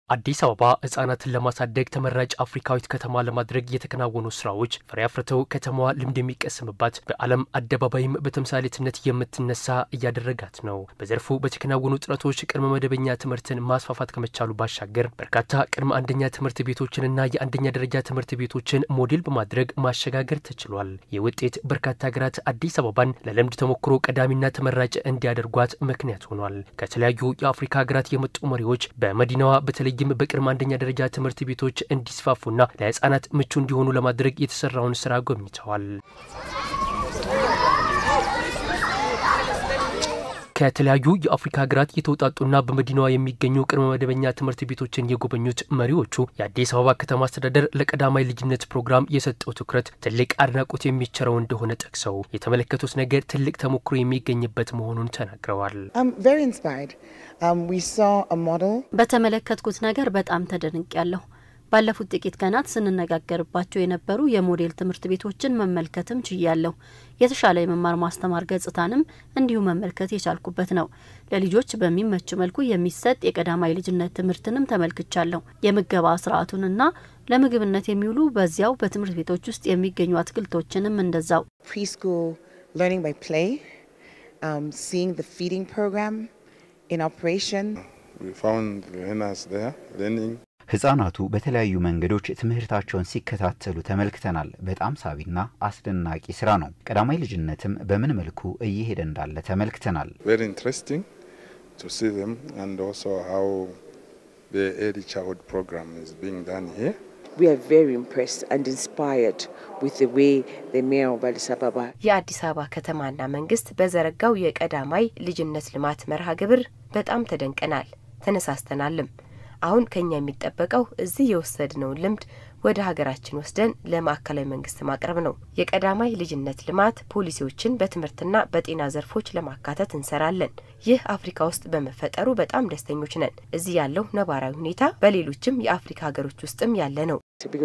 አዲስ አበባ ህጻናትን ለማሳደግ ተመራጭ አፍሪካዊት ከተማ ለማድረግ የተከናወኑ ስራዎች ፍሬ አፍርተው ከተማዋ ልምድ የሚቀስምባት በዓለም አደባባይም በተምሳሌትነት የምትነሳ እያደረጋት ነው። በዘርፉ በተከናወኑ ጥረቶች ቅድመ መደበኛ ትምህርትን ማስፋፋት ከመቻሉ ባሻገር በርካታ ቅድመ አንደኛ ትምህርት ቤቶችንና የአንደኛ ደረጃ ትምህርት ቤቶችን ሞዴል በማድረግ ማሸጋገር ተችሏል። ይህ ውጤት በርካታ ሀገራት አዲስ አበባን ለልምድ ተሞክሮ ቀዳሚና ተመራጭ እንዲያደርጓት ምክንያት ሆኗል። ከተለያዩ የአፍሪካ ሀገራት የመጡ መሪዎች በመዲናዋ በተለይ ይም በቅድመ አንደኛ ደረጃ ትምህርት ቤቶች እንዲስፋፉና ለህጻናት ምቹ እንዲሆኑ ለማድረግ የተሰራውን ስራ ጎብኝተዋል። ከተለያዩ የአፍሪካ ሀገራት የተውጣጡና በመዲናዋ የሚገኙ ቅድመ መደበኛ ትምህርት ቤቶችን የጎበኙት መሪዎቹ የአዲስ አበባ ከተማ አስተዳደር ለቀዳማይ ልጅነት ፕሮግራም የሰጠው ትኩረት ትልቅ አድናቆት የሚቸረው እንደሆነ ጠቅሰው የተመለከቱት ነገር ትልቅ ተሞክሮ የሚገኝበት መሆኑን ተናግረዋል። በተመለከትኩት ነገር በጣም ተደንቅ ያለሁ ባለፉት ጥቂት ቀናት ስንነጋገርባቸው የነበሩ የሞዴል ትምህርት ቤቶችን መመልከትም ችያለሁ። የተሻለ የመማር ማስተማር ገጽታንም እንዲሁ መመልከት የቻልኩበት ነው። ለልጆች በሚመች መልኩ የሚሰጥ የቀዳማይ ልጅነት ትምህርትንም ተመልክቻለሁ። የምገባ ስርዓቱንና ለምግብነት የሚውሉ በዚያው በትምህርት ቤቶች ውስጥ የሚገኙ አትክልቶችንም እንደዛው ፕሪስኩል ለርኒንግ ባይ ፕሌይ ሲንግ ዘ ፊዲንግ ፕሮግራም ኢን ኦፕሬሽን ህጻናቱ በተለያዩ መንገዶች ትምህርታቸውን ሲከታተሉ ተመልክተናል። በጣም ሳቢና አስደናቂ ስራ ነው። ቀዳማይ ልጅነትም በምን መልኩ እየሄደ እንዳለ ተመልክተናል። የአዲስ አበባ ከተማና መንግስት በዘረጋው የቀዳማይ ልጅነት ልማት መርሃ ግብር በጣም ተደንቀናል፣ ተነሳስተናልም። አሁን ከኛ የሚጠበቀው እዚህ የወሰድነውን ልምድ ወደ ሀገራችን ወስደን ለማዕከላዊ መንግስት ማቅረብ ነው። የቀዳማይ ልጅነት ልማት ፖሊሲዎችን በትምህርትና በጤና ዘርፎች ለማካተት እንሰራለን። ይህ አፍሪካ ውስጥ በመፈጠሩ በጣም ደስተኞች ነን። እዚህ ያለው ነባራዊ ሁኔታ በሌሎችም የአፍሪካ ሀገሮች ውስጥም ያለ ነው።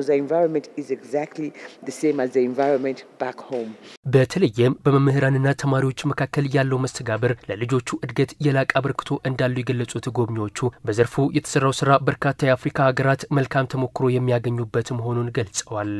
በተለይም በመምህራንና ተማሪዎች መካከል ያለው መስተጋብር ለልጆቹ እድገት የላቀ አበርክቶ እንዳለው የገለጹት ጎብኚዎቹ በዘርፉ የተሰራው ስራ በርካታ የአፍሪካ ሀገራት መልካም ተሞክሮ የሚያገኙበት መሆኑን ገልጸዋል።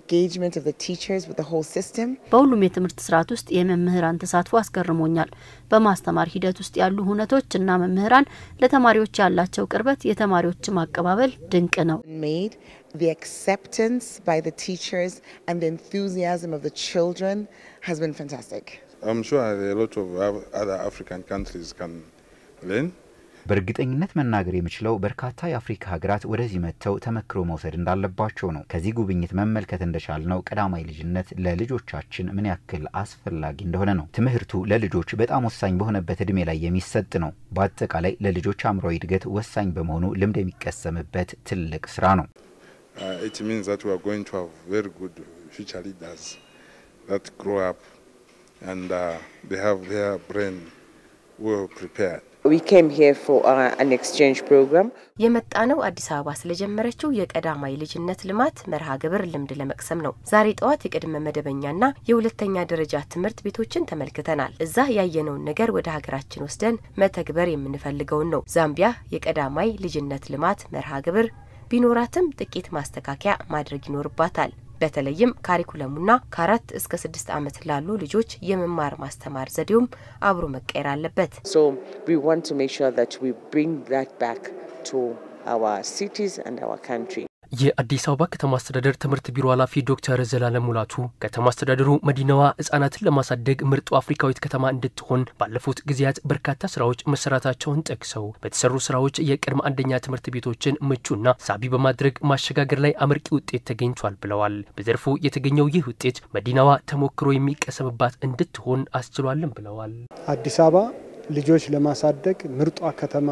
በሁሉም የትምህርት ስርዓት ውስጥ የመምህራን ተሳትፎ አስገርሞኛል። በማስተማር ሂደት ውስጥ ያሉ ሁነቶች እና መምህራን ለተማሪዎች ያላቸው ቅርበት፣ የተማሪዎችም አቀባበል ድንቅ ነው። The acceptance by the teachers and the enthusiasm of the children has been fantastic. I'm sure a lot of other African countries can learn. በእርግጠኝነት መናገር የምችለው በርካታ የአፍሪካ ሀገራት ወደዚህ መጥተው ተመክሮ መውሰድ እንዳለባቸው ነው። ከዚህ ጉብኝት መመልከት እንደቻልነው ቀዳማይ ልጅነት ለልጆቻችን ምን ያክል አስፈላጊ እንደሆነ ነው። ትምህርቱ ለልጆች በጣም ወሳኝ በሆነበት እድሜ ላይ የሚሰጥ ነው። በአጠቃላይ ለልጆች አእምሯዊ እድገት ወሳኝ በመሆኑ ልምድ የሚቀሰምበት ትልቅ ስራ ነው። Uh, it means that we are going to have very good future leaders that grow up and uh, they have their brain well prepared. We came here for uh, an exchange program. የመጣነው አዲስ አበባ ስለጀመረችው የቀዳማይ ልጅነት ልማት መርሃ ግብር ልምድ ለመቅሰም ነው። ዛሬ ጠዋት የቅድመ መደበኛና የሁለተኛ ደረጃ ትምህርት ቤቶችን ተመልክተናል። እዛ ያየነውን ነገር ወደ ሀገራችን ወስደን መተግበር የምንፈልገውን ነው። ዛምቢያ የቀዳማይ ልጅነት ልማት መርሃ ግብር ቢኖራትም ጥቂት ማስተካከያ ማድረግ ይኖርባታል። በተለይም ካሪኩለሙና ከአራት እስከ ስድስት ዓመት ላሉ ልጆች የመማር ማስተማር ዘዴውም አብሮ መቀየር አለበት። So we want to make sure that we bring that back to our cities and our country. የአዲስ አበባ ከተማ አስተዳደር ትምህርት ቢሮ ኃላፊ ዶክተር ዘላለም ሙላቱ ከተማ አስተዳደሩ መዲናዋ ሕጻናትን ለማሳደግ ምርጡ አፍሪካዊት ከተማ እንድትሆን ባለፉት ጊዜያት በርካታ ስራዎች መሰራታቸውን ጠቅሰው በተሰሩ ስራዎች የቅድመ አንደኛ ትምህርት ቤቶችን ምቹና ሳቢ በማድረግ ማሸጋገር ላይ አመርቂ ውጤት ተገኝቷል ብለዋል። በዘርፉ የተገኘው ይህ ውጤት መዲናዋ ተሞክሮ የሚቀሰምባት እንድትሆን አስችሏልን ብለዋል። አዲስ አበባ ልጆች ለማሳደግ ምርጧ ከተማ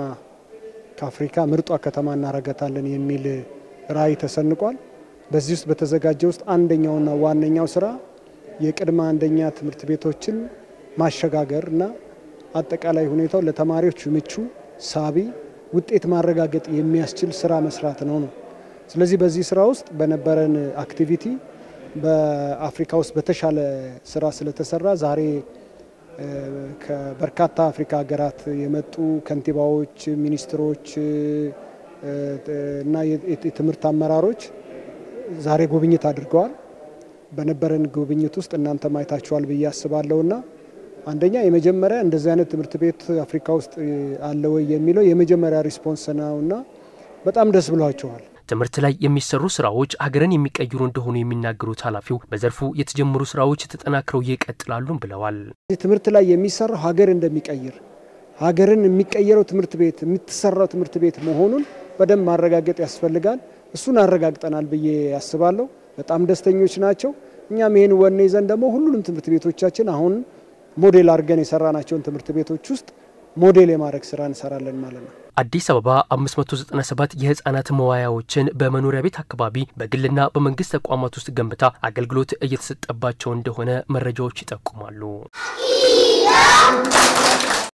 ከአፍሪካ ምርጧ ከተማ እናረጋታለን የሚል ራዕይ ተሰንቋል። በዚህ ውስጥ በተዘጋጀ ውስጥ አንደኛውና ዋነኛው ስራ የቅድመ አንደኛ ትምህርት ቤቶችን ማሸጋገር እና አጠቃላይ ሁኔታው ለተማሪዎች ምቹ፣ ሳቢ፣ ውጤት ማረጋገጥ የሚያስችል ስራ መስራት ነው ነው። ስለዚህ በዚህ ስራ ውስጥ በነበረን አክቲቪቲ በአፍሪካ ውስጥ በተሻለ ስራ ስለተሰራ ዛሬ ከበርካታ አፍሪካ ሀገራት የመጡ ከንቲባዎች፣ ሚኒስትሮች፣ እና የትምህርት አመራሮች ዛሬ ጉብኝት አድርገዋል። በነበረን ጉብኝት ውስጥ እናንተ ማየታችኋል ብዬ አስባለሁና አንደኛ የመጀመሪያ እንደዚህ አይነት ትምህርት ቤት አፍሪካ ውስጥ አለ ወይ የሚለው የመጀመሪያ ሪስፖንስ ነውና በጣም ደስ ብሏቸዋል። ትምህርት ላይ የሚሰሩ ስራዎች ሀገርን የሚቀይሩ እንደሆኑ የሚናገሩት ኃላፊው በዘርፉ የተጀመሩ ስራዎች ተጠናክረው ይቀጥላሉም ብለዋል። ትምህርት ላይ የሚሰራው ሀገር እንደሚቀይር ሀገርን የሚቀየረው ትምህርት ቤት የምትሰራው ትምህርት ቤት መሆኑን በደንብ ማረጋገጥ ያስፈልጋል። እሱን አረጋግጠናል ብዬ ያስባለሁ። በጣም ደስተኞች ናቸው። እኛም ይህን ወኔ ይዘን ደግሞ ሁሉንም ትምህርት ቤቶቻችን አሁን ሞዴል አድርገን የሰራናቸውን ትምህርት ቤቶች ውስጥ ሞዴል የማድረግ ስራ እንሰራለን ማለት ነው። አዲስ አበባ 597 የህፃናት መዋያዎችን በመኖሪያ ቤት አካባቢ በግልና በመንግስት ተቋማት ውስጥ ገንብታ አገልግሎት እየተሰጠባቸው እንደሆነ መረጃዎች ይጠቁማሉ።